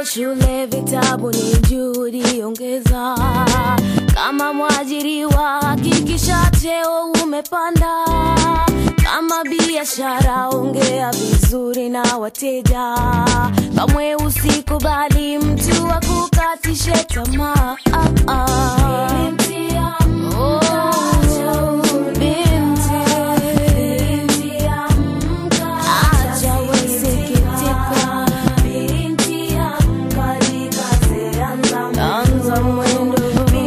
shule, vitabu ni juhudi ongeza. Kama mwajiriwa, hakikisha cheo umepanda. Kama biashara, ongea vizuri na wateja. Kamwe usikubali mtu akukatishe tamaa. Ah, ah. Oh, binti. Acha wasikitika. Anza mwendo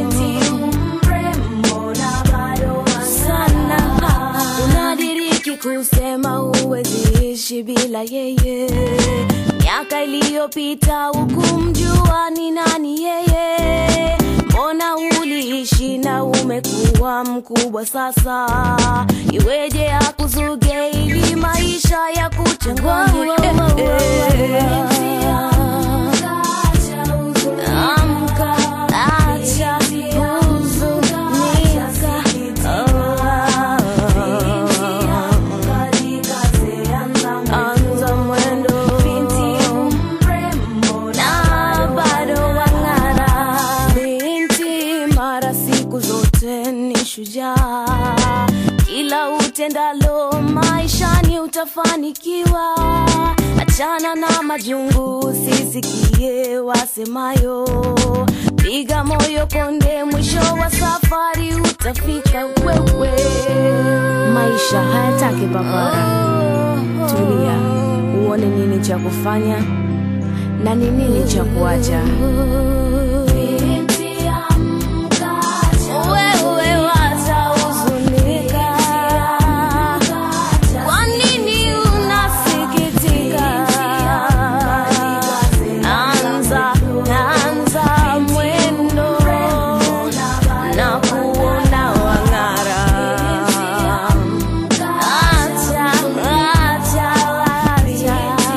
sana. Unadiriki kusema huwezi ishi bila yeye. Miaka iliyopita hukumjua ni nani yeye. Mbona uliishi na umekuwa mkubwa sasa? Iweje akuzuge ili maisha ya kuchanganye? Eh, eh. Amka, acha huzunika. Anza mwendo na bado wang'ara. Binti mara siku zote ni shujaa, kila utendalo maishani utafanikiwa. Achana na majungu, usisikie wasemayo. Piga moyo konde, mwisho wa safari utafika wewe. Maisha hayataki papara. Tulia, uone nini cha kufanya na ni nini cha kuacha. Wewe watahuzunika. Kwa nini unasikitika? Anza, anza mwendo na kuona wang'ara. Acha, acha, acha.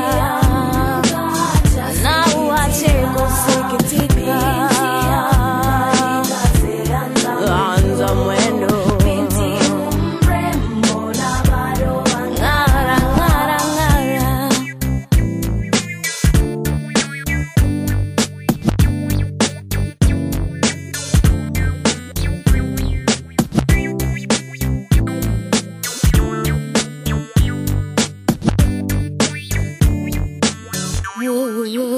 Na uache kusikitika. Anza mwendo. Ng'ara, ng'ara, ng'ara. Ooh, ooh,